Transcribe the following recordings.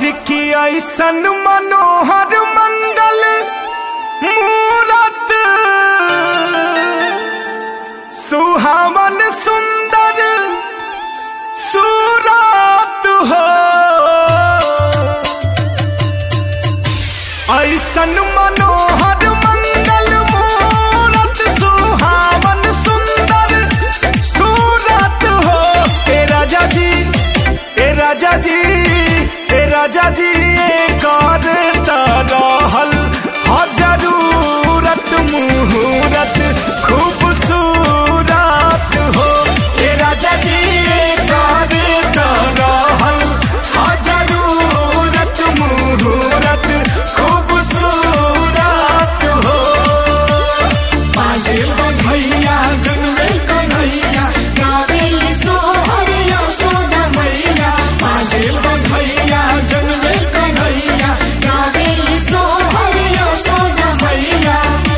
हर की ऐसन मनोहर मंगल मूरत सुहावन सुंदर सूरत हो ऐसन मनोहर मंगल मूरत सुहावन सुंदर सूरत हो ए राजा जी ए राजा जी ए राजा जी कर रहल ह जरूरत मुहूरत खूबसूरत हो ए राजा जी कर रहल ह जरूरत मुहूरत खूबसूरत हो बाजे बधैया जनमे कन्हैया गावेल सोहर यशोदा मैया बाजे बधैया जनमे कन्हैया गावेल सोहर यशोदा मैया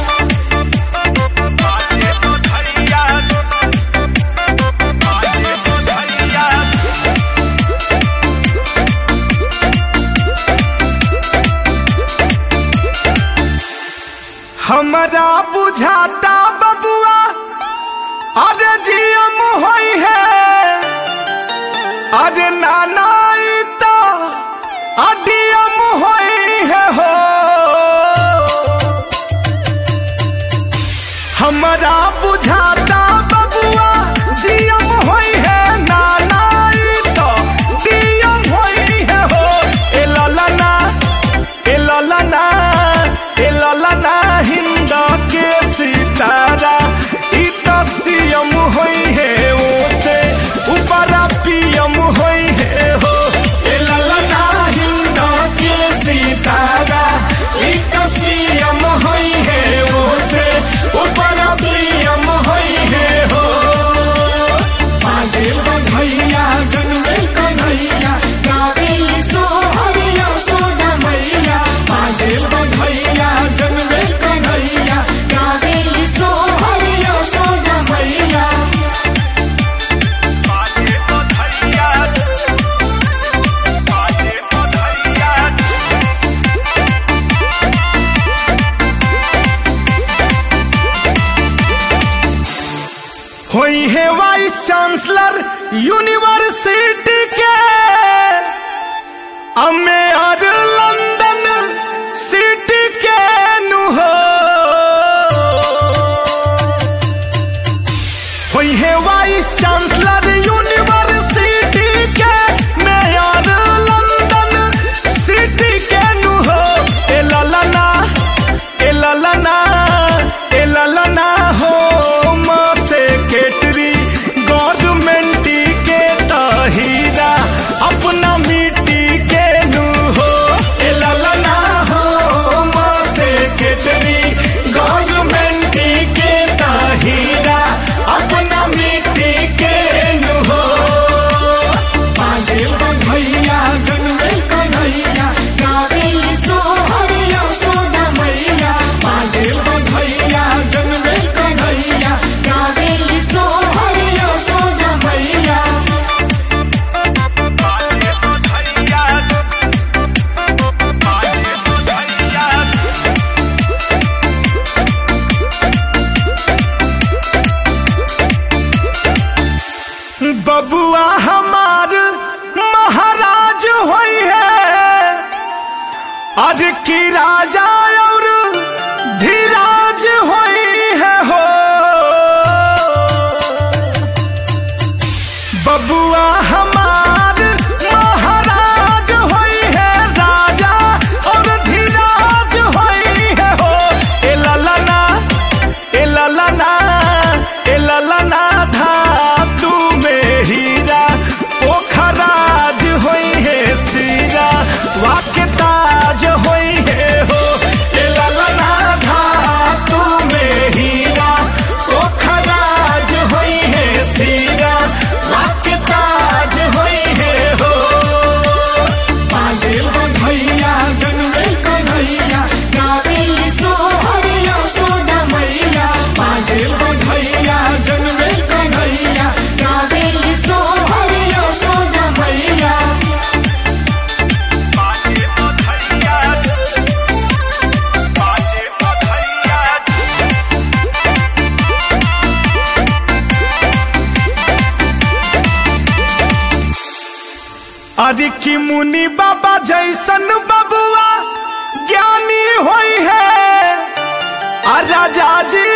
हमरा बुझाता बबुआ अरे जियम होई है अरे नाना ई तो अडियम होई है हो हमरा बुझाता बबुआ जियम होई है नाना ई तो डियम होई है हो ए ललना ए ललना ए ललना हिंद के सितारा ई तो सीएम होई है ओसे ऊपरा पीएम होई है हो ए ललना हिंद के सितारा ई तो सीएम होई है ओसे ऊपरा पीएम होई है हो बाजे बधैया जनमे कन्हैया गावेल सोहर यशोदा मैया बाजे बधैया जनमे कन्हैया गावेल सोहर यशोदा मैया बाजे बधैया बाजे बधैया होई है वाइस चांसलर यूनिवर्सिटी के अमेर लंदन सिटी के नु हो होई है वाइस चांसलर यूनिवर्सिटी के मेयर लंदन सिटी के नु हो ए ललना ए ललना ए ललना हो माँ सेक्रेटरी गवर्नमेंट के तहीरा अपना मिट्टी के नु हो ए ललना हो माँ सेक्रेटरी गवर्नमेंट के तहीरा अपना मिट्टी के नु हो बाजे बधैया जनमे कन्हैया गावेल सोहर यशोदा मैया बाजे बधैया हरि की मुनि बाबा जैसन बबुआ ज्ञानी होई है आ राजा जी